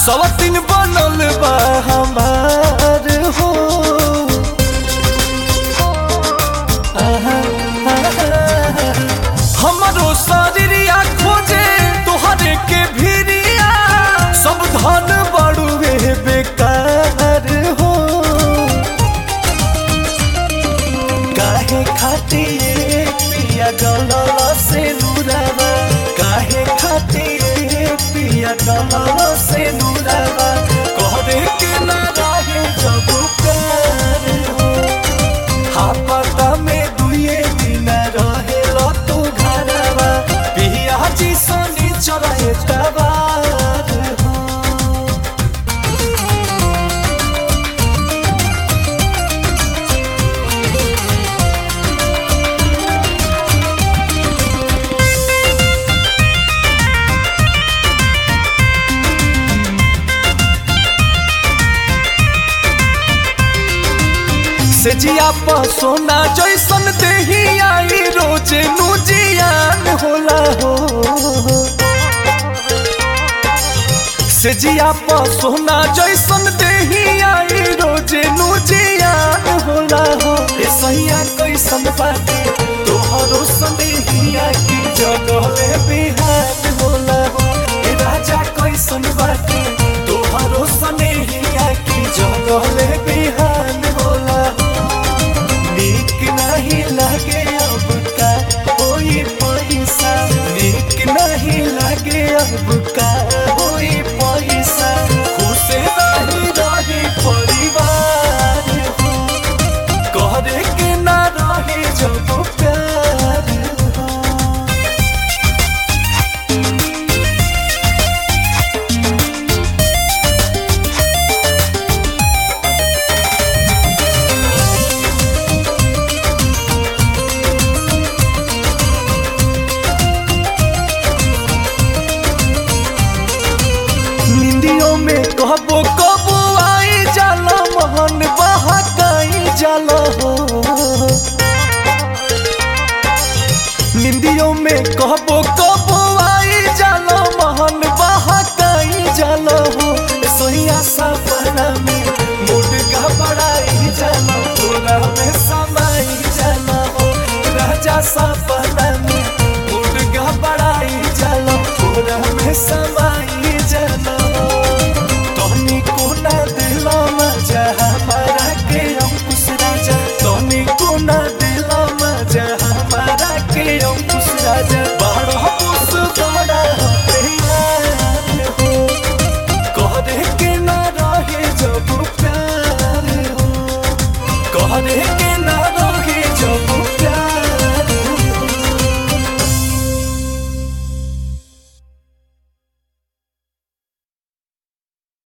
सवतिन बनल बा हमार हो आहा, आहा, हमरो शरीरिया खोजे तोहरे के भिरिया सब धन बड़ुए बेकार हो काहे खातिर पिया गलल से नुरावा काहे खातिर पिया गलल से नुरावा कहरे के ना रहे जब प्यार हो हापता में दुए दिन रहे लो तू घरवा पिया जी सोनी चले तबार हो से जिया पर सोना जैसन देही आई रोजे नु जियान होला हो से जिया पर सोना जैसन देही आई रोजे नु जियान होला हो ए सैया कैसन बाटे तोहरो संदेहिया की जगह बिहार होला हो ए राजा कैसन बाटे तोहरो संदेहिया की जगह बिहार होला हो नीक नहीं लगे अब का कोई पैसा नीक नहीं लगे अब का कोई पैसा खुश नहीं रहे परिवार हो करे के ना रहे जब प्यार हो निंदियों में कबो कबो आई जाला मोहन बहकाई जाला हो निंदियों में कबो कबो आई जाला मोहन बहकाई जाला हो सोहिया सपना में मूड घबराई जाला तोरा में समाई जाला हो राजा सपना में मूड घबराई जाला तोरा में समाई जाला हो तोनी कोना दिलो मजा हमारा के अंकुश राजा तोनी कोना दिलो मजा हमारा के अंकुश राजा बड़ होश बड़ा प्यार हो कहरे के ना रहे जब प्यार हो कहरे